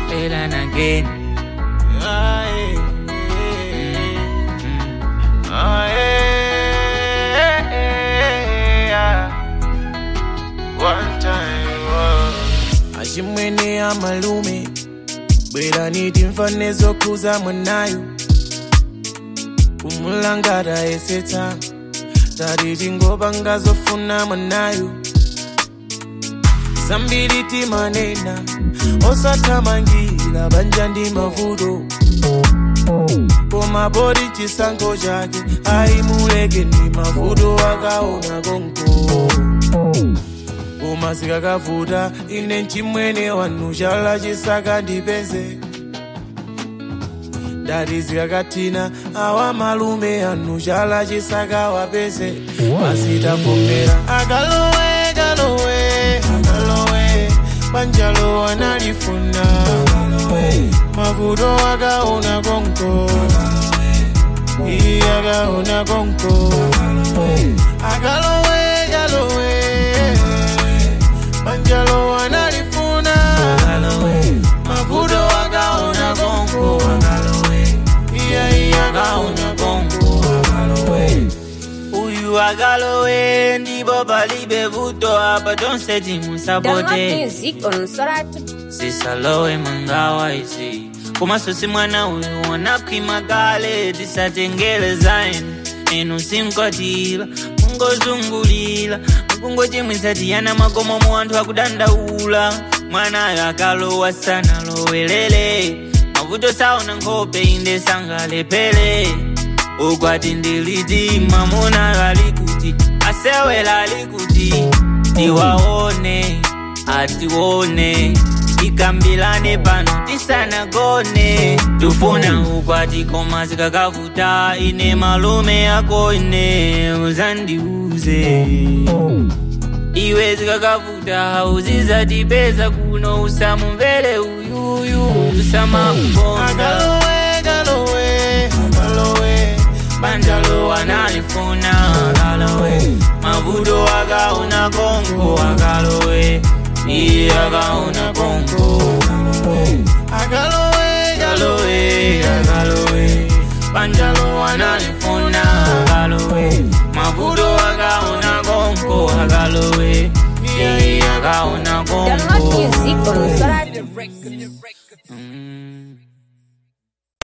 and again. Aye, aye, One time, oh. achimwene amalume bwera niti mfane zokhuza mwanayo kumulangata esetsa tatiti ngoba ngazofuna mwanayo zambiri timanena osathamangira banja ndi mavuto koma poti chisankho chake ayimuleke ndi mavuto akaona konko koma zikakavuta ine mchimwene wanu chala chisaka ndipeze ndati zikakathina awa malume anu chala chisaka wapeze masitafomera akalowe kalowe akalowe banjalo analifuna mavuto akaona konko iyi akaona konko akalowe kalowe banjalo analifuna mavuto akaona konko iya iya akaona konko Uyu agalowe ndipo palibe vuto apa tonse Download timusapote music on Soratu. sisalowe mangawa izi komanso si mwana uyu wanaphwima kale tisatengele zainu inu sinkwatira mungozungulira mukungochimwisa tiyana makomo mu anthu akudandaula mwanayo akalowa sanalowelele mavuto saona nkhope inde sangalepele ukwati ndiliti mamuna alikuti asewela alikuti tiwaone atione tikambilane pano tisanagone tufuna ukwati koma zikakavuta ine malume yako ine uzandiuze iwe zikakavuta uzizatipeza kuno usamumvere uyuyu usamakukonda akalowe kalowe akalowe banjalo analifuna akalowe mavuto akaona konko akalowe iye akaona konko akalowe akalowe akalowe banjalo analifuna akalowe mavuto akaona konko akalowe iye akaona Download konko music on Soratu. Mm.